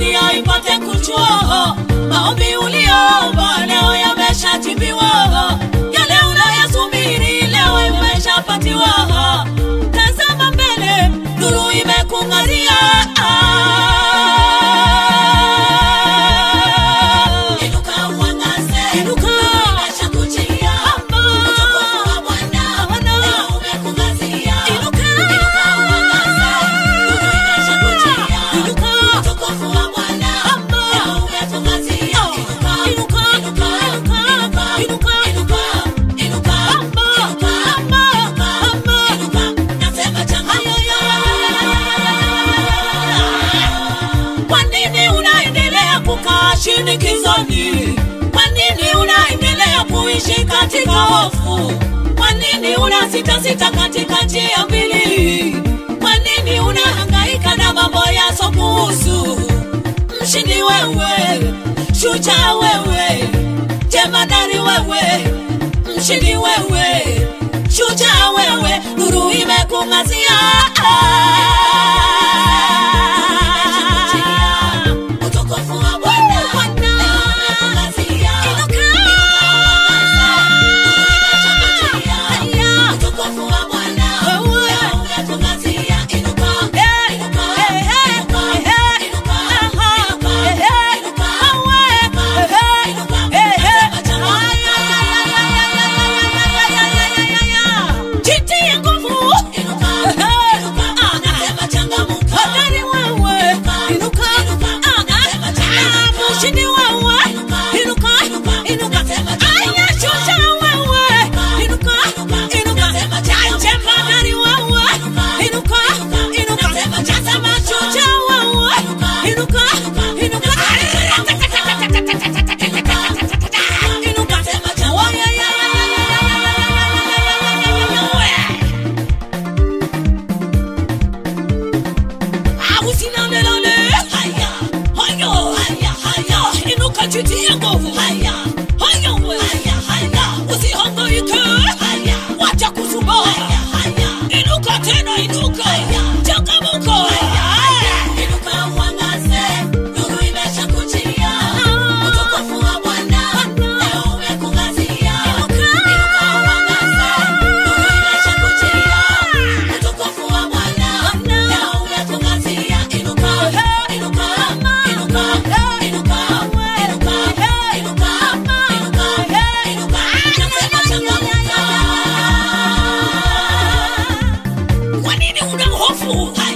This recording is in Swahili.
dunia ipate kujua maombi uliomba leo yameshajibiwa, yale unayasubiri leo imeshapatiwa. Tazama mbele, nuru imekung'aria. Inuka uangaze, Inuka. imeshakujia. Utukufu wa Bwana leo umekung'aria. Inuka. Inuka uangaze, nuru imeshakujia. Inuka. Utukufu wa Bwana leo umetung'aria. Inuka, Inuka. inuka, Inuka. inuka, Inuka. inuka, inuka, inuka, inuka, inuka. Nasema changamka. Kwa nini unaendelea kukaa shinikizoni? Kwa nini unaendelea kuishi katika hofu? Kwa nini unasita sita katika njia mbili? Kwa nini unahangaika na mambo yasokuhusu? Mshindi wewe, shujaa wewe, jemadari wewe, mshindi wewe, shujaa wewe, nuru imekung'azia. Utukufu wa Bwana Bwana. leo umekung'azia. Inuka. Haya. Utukufu wa Bwana Wewe. leo umetung'azia. Inuka, Eh, inuka, eh, eh, inuka, eh, inuka, aha, inuka, eh, eh, inuka, awe, inuka, eh, inuka. eh, eh. Nasema changamka. Jitie nguvu. Inuka, Eh, inuka, ah, nasema changamka. Hodari wewe. Inuka. inuka, Ah, nasema ah, changamka. ah, mshindi wewe. Inuka, Inuka. inuka, Inuka. nasema Aya, changamka. shujaa wewe. Inuka. inuka, Inuka. nasema changamka. Jemadari wewe. Inuka, Inuka. inuka, Inuka. nasema Tazama changamka. shujaa wewe. Inuka, Inuka. inuka, Inuka. Inuka. Nasema changamka. Usinalelale. Haya, Hayo. haya, haya. Inuka jitie nguvu. Haya, Hayo we. haya, haya. Usihangaike. Haya, Wacha kusumbua. haya, haya. Inuka tena inuka. Haya. Changamuka. Inuka uangaze, nuru imeshakujia. Utukufu wa Bwana leo umekung'azia. Inuka uangaze, nuru imeshakujia. Utukufu wa Bwana leo umekung'azia. Inuka, inuka, inuka, inuka, inuka, inuka, inuka, inuka. Nasema changamka. Kwa nini una hofu?